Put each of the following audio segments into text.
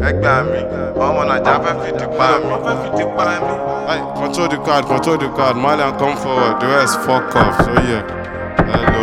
ẹgbẹ́ mi ọmọ nàìjà fẹ́ fìdí pa mi. fẹ́ fìdí pa mi. Hey, control the card, control the card. Malian, come forward. The rest, fuck off. So, yeah. Hello.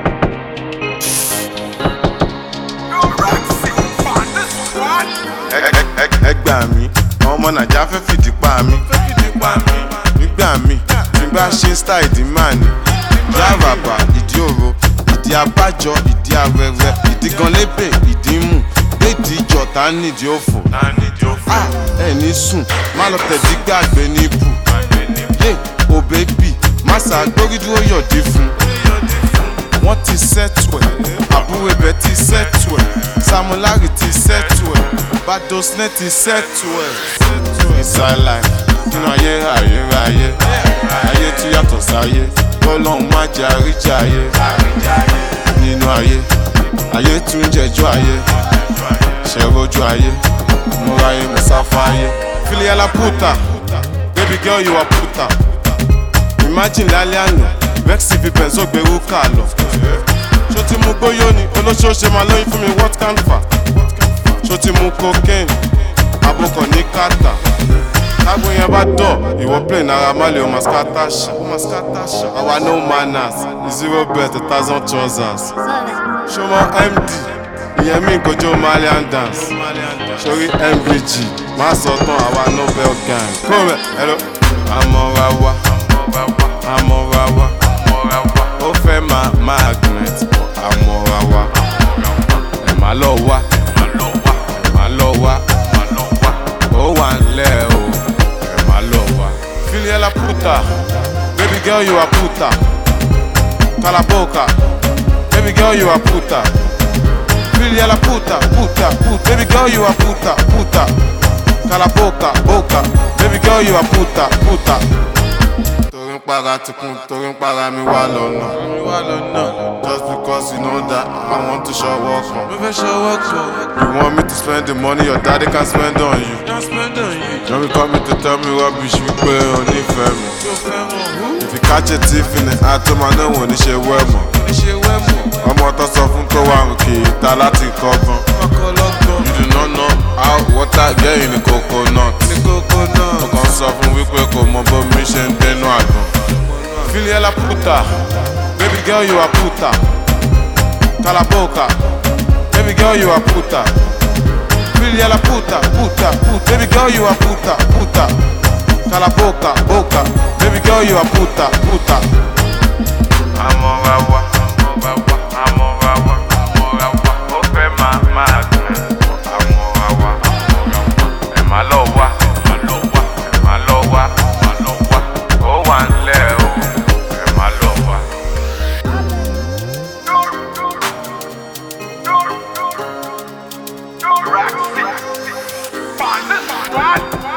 Ẹ- ẹ- ẹ- ẹgbẹ́ mi ọmọ nàìjà fẹ́ fìdí pa mi. fẹ́ fìdí pa mi. nígbà mi tí n bá ṣe style ìdí máa ní. ìdí àràbà ìdí òro ìdí abájọ ìdí arẹrẹ ìdí gan lébè ìdí mù léèdì ìjọ tá a nídìí òfò. Ah, ẹ ní sùn má lọ tẹ̀dí gbàgbé ní ibù. yé o bébì má ṣàgbórí dúró yọ̀dí fún. wọ́n ti sẹ́tù ẹ̀ àbúrò ibẹ̀ ti sẹ́tù ẹ̀ samulari ti sẹ́tù ẹ̀ badosnet ti sẹ́tù ẹ̀. inside life nínú ayé ayérayé ayé tí yàtọ̀ sáyé kọ́lọ́hún má jẹ́ àríjà ayé nínú ayé ayé tún jẹjọ́ ayé ṣẹ̀rọ̀jú ayé múra ayé musafa ayé. filiala puta baby girl you are puta imagine lálẹ́ àná vex fi benzo gbèrú kà lọ. ṣó ti mú gbóyó ni olóṣooṣe máa lóyún fún mi what can fà. ṣó ti mú cocaine abokọ̀ ní kàtà. tágbó yẹn bá dọ̀ ìwọ play náírà má lè o máa scatter ṣá. àwa no manners zero bet a thousand trousers. ṣọmọ md ìyẹn mi kojú malian dance sórí mvg má sọ tán àwa nobel gang. kúrò mẹ́ hello. àmọ́ra wa àmọ́ra wa ó fẹ́ máa magnet àmọ́ra wa ẹ̀ má lọ wá ẹ̀ má lọ wá ó wà ńlẹ̀ o ẹ̀ má lọ wá. filiela puta baby girl you are puta kalaboka baby girl you are puta filiela puta puta puta baby girl you are puta puta kalaboka boka baby girl you are puta puta torí ń para tikun torí ń para mi wá lọ́nà. just because you know that I want to show up kan. mo fẹ́ show up kan. you want me to spend the money your daddy can spend on you. can spend on you. no be come to tell me rubbish wípé o nífẹ̀ẹ́ mi. tó fẹ́ mọ̀ who. if you catch a thief in the act ó máa náà wò ní ṣe wẹ́ mọ̀. ní ṣe wẹ́ mọ̀. ọmọ tó sọ fún tó wà ń kì í ta láti kọ́gbọ́n. ọkọlọ́gbọ́n. you do not know how water get in the coconut. ní coconut. ọkàn sọ fún wípé kò mọ bó mi ṣe ń dénú àgbọn. Filiela puta, baby girl you are puta. Calaboca, baby girl you are puta. Filiela puta, puta, puta, baby girl you are puta, puta. Calaboca, boca, baby girl you are puta, puta. Amorawa, amorawa, amorawa, amorawa, ó fẹ́ máa máa gbẹ̀. Amorawa, amorawa, ẹ̀ má lọ wá, ẹ̀ má lọ wá, ẹ̀ má lọ wá, ẹ̀ má lọ wá, ó wà ńlẹ̀ o, ẹ̀ má lọ wá. Rock, rock, rock, rock, rock, rock, rock, rock, rock,